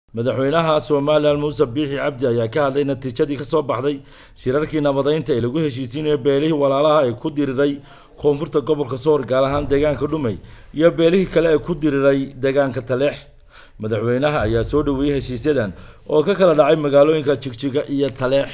madaxweynaha somalilan muuse biixi cabdi ayaa ka hadlay natiijadii kasoo baxday shirarkii nabadeynta ee lagu heshiisiinaya beelihii walaalaha ee ku diriray koonfurta gobolka soor gaar ahaan deegaanka dhumay iyo beelihii kale ee ku diriray deegaanka taleex madaxweynaha ayaa soo dhaweeyey heshiisyadan oo ka kala dhacay magaalooyinka jigjiga iyo taleex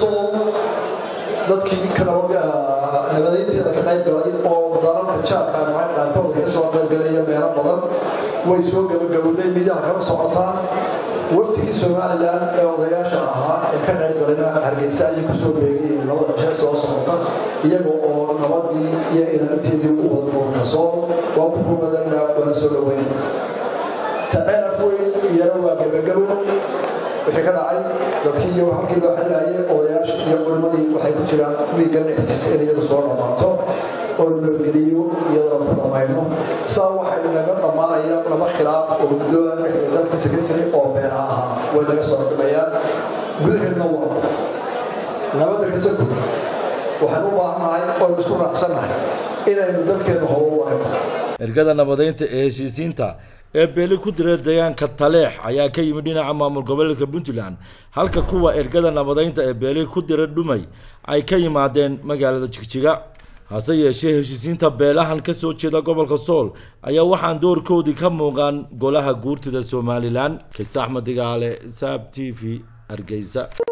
dadkii nabadeynteeda ka qayb galay oo dalalka jaabka qaarkood ka soo qaybgalaya meelo badan way soo gabagabowday midaha kala socotaan waftigii somalilan ee odayaasha ahaa ee ka qayb galayna hargeysa ayay kusoo beegayeen labada jeer soo socota iyaga oo nabadii iyo ilaalinteedii u wada gobolka soo waa ku kumadana waana soo dhaweyn taceeraf weyn iyana waa gabagabo wixii ka dhacay dadkii iyo halkii loo xalaayay odayaasha iyo culimmadii waxay ku jiraan wiigan dhexdiisa in iyadu soo dhammaato oo nabadgeliyo iyadoo ku dhammayno saa waxay naga dhammaanaya laba khilaaf oo guddooda dhexda dalkiisa ka jiray oo beena ahaa way naga soo dhimayaan gudaheedna waa nabadda kasta gud waxaan u baahannahay oynu isku raacsannahay inaynu dalkeenna hobo warayno ergada nabadeynta ee heshiisiinta ee beeli ku dira deegaanka taleex ayaa ka yimid dhinaca maamul goboleedka puntland halka kuwa ergada nabadeynta ee beeli ku dira dhumay ay ka yimaadeen magaalada jigjiga hase yeeshee heshiisiinta beelahan ka soo jeeda gobolka sool ayaa waxaan doorkoodii ka muuqan golaha guurtida somalilan kis axmed digaale saab t v hargeysa